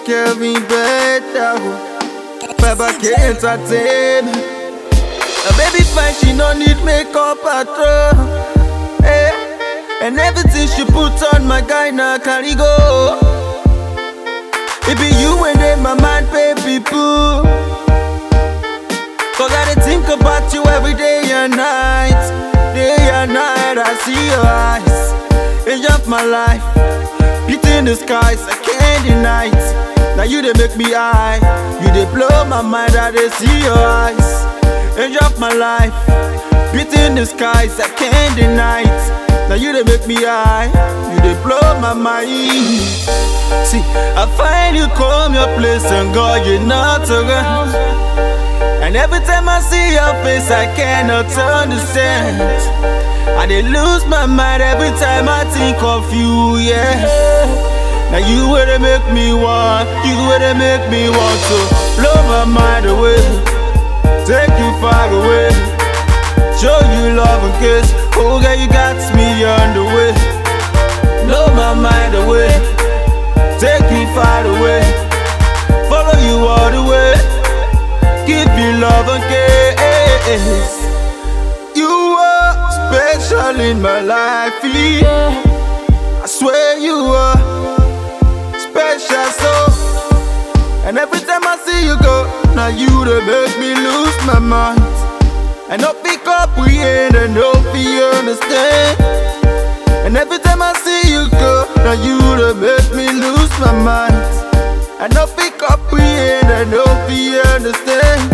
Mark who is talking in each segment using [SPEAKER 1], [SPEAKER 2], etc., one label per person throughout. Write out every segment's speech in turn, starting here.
[SPEAKER 1] Kelvin better. Babake entertainment. A baby fine, she no need makeup at all. Hey. And everything she put on my guy now carry go. It be you and then my mind pay people. Cause I dey think about you every day and night. Day and night, I see your eyes. Age of my life. Beauty in the skies, I can't deny it. Now you they make me high. You they blow my mind, I they see your eyes. Age of my life. Beauty in the skies, I can't deny it. Now you they make me high. You they blow my mind. See, I find you come your place and God, you're not around. And every time I see your face, I cannot understand. I dey lose my mind every time I think of you, yeah. Now you where they make me want, you where they make me want to blow my mind away, take you far away, show you love and kiss. Oh girl, you got me on the way, blow my mind away, take you far away, follow you all the way, give you love and kiss. You are special in my life, yeah. I swear you are special, so. And every time I see you go, now you they make me lose my mind. And no pick up we ain't and no fear understand. And every time I see you go, now you they make me lose my mind. And no pick up we ain't and no fear understand.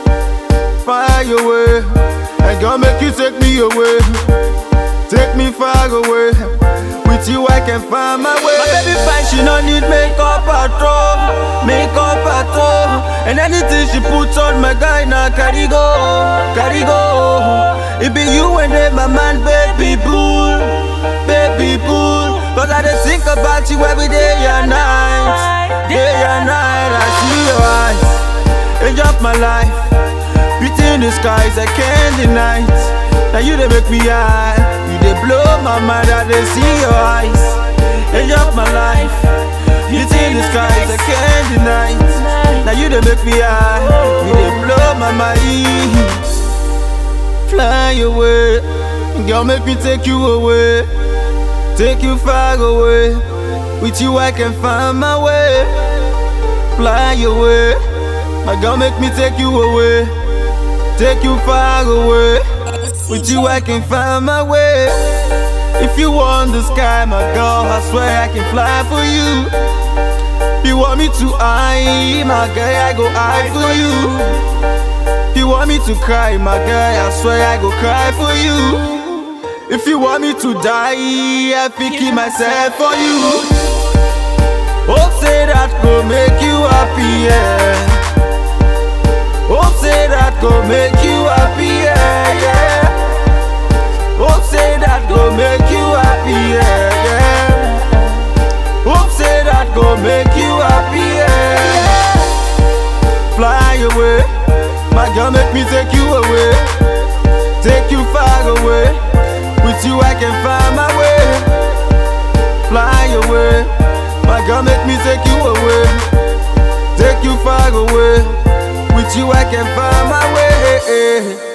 [SPEAKER 1] Fire away, and God make you take me away, take me far away. With you I can find my way. My baby fine, she no need makeup at all, makeup at all. And anything she puts on, my guy now carry go, carry go. It be you and then my man, baby bull, baby bull. Cause I just think about you every day and night, day and night. I see your eyes, age of my life. Beauty in the skies, I can't deny it. Now you they make me high, you they blow my mind, I they see your eyes. Age of my life, beauty in the skies, I can't deny it. Now you they make me high, you they blow my mind. Fly away, girl, make me take you away, take you far away. With you I can find my way. Fly away, my girl, make me take you away. Take you far away. With you, I can find my way. If you want the sky, my girl, I swear I can fly for you. If you want me to high, my girl, I go high for you. If you want me to cry, my girl, I swear I go cry for you. If you want me to die, I pick myself for you. Hope say that go make you happy, yeah. Hope say that go make you happy, yeah, yeah. Hope say that go make you happy, yeah, yeah. Hope say that go make you happy, yeah. Fly away, my girl, make me take you away, take you far away. With you, I can find my way. Fly away, my girl, make me take you away, take you far away. With you I can find my way.